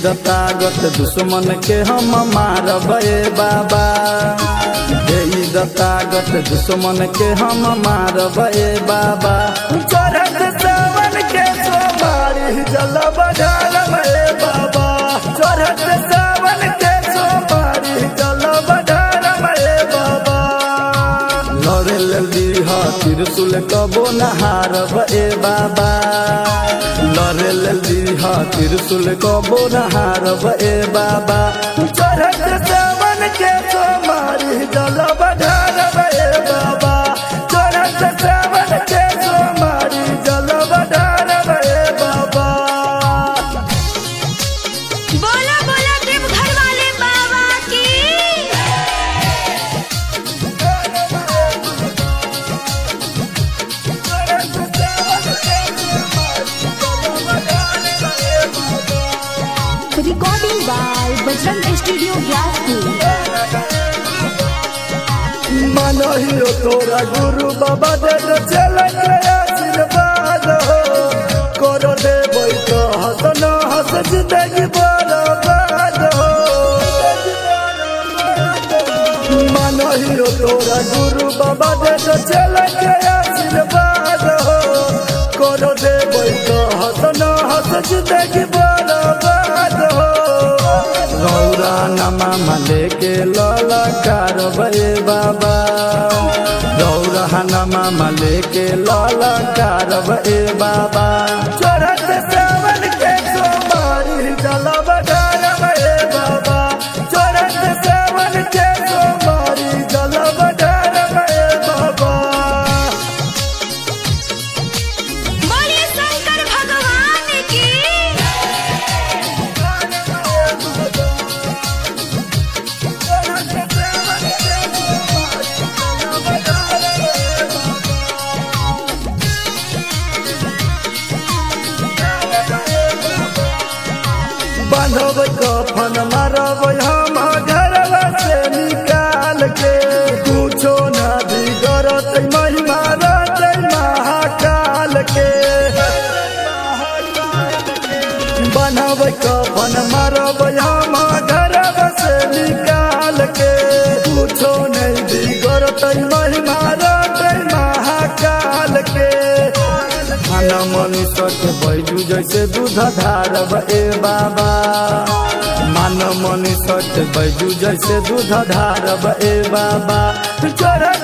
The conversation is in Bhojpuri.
दतागत दुश्मन के हम मारब ए बाबा दे दतागत दुश्मन के हम मारब ए बाबा चढ़त सावन के सोमारी जल बजारब ए बाबा चढ़त सावन के सोमारी जल बजारब ए बाबा लड़े लल्दी हा त्रिशूल कबो नहारब ए बाबा लड़े लल्दी हा त्रिशूल कबो नहारब ए बाबा चढ़त सावन के सोमारी जल बजारब ए बाबा चढ़त सावन के सोमारी जल बजारब ए बाबा बोला बोला देवघर वाले बाबा की Recording by Bajrang Studio Glasspool. मनहियो तोरा गुरु बाबा दे दे चल के आशीर्वाद हो करो दे तो हस न हस जिंदगी बर्बाद हो मनहियो तोरा गुरु बाबा दे दे चल के आशीर्वाद हो करो दे तो हस न हस जिंदगी बर्बाद हो गौरा नमा मले के ललकार बे बाबा गौरा नमा मले के ललकार बे बाबा चढ़त सावन के सोमारी जल बजार बे बाबा चढ़त सावन के सोमारी जल बजार बे बाबा बोलिए शंकर भगवान की बांधब कफन मारब हम घरवा से निकाल के कुछो न बिगड़त महिमा रहतै महाकाल के बनब कफन मारब हम घरवा से निकाल के कुछो नहीं बिगड़तै महिमा रहतै महाकाल के खाना मनुष्य के बैजू जैसे दूध धारब ए बाबा मान मनुष्य के बैजू जैसे दूध धारब ए बाबा चढ़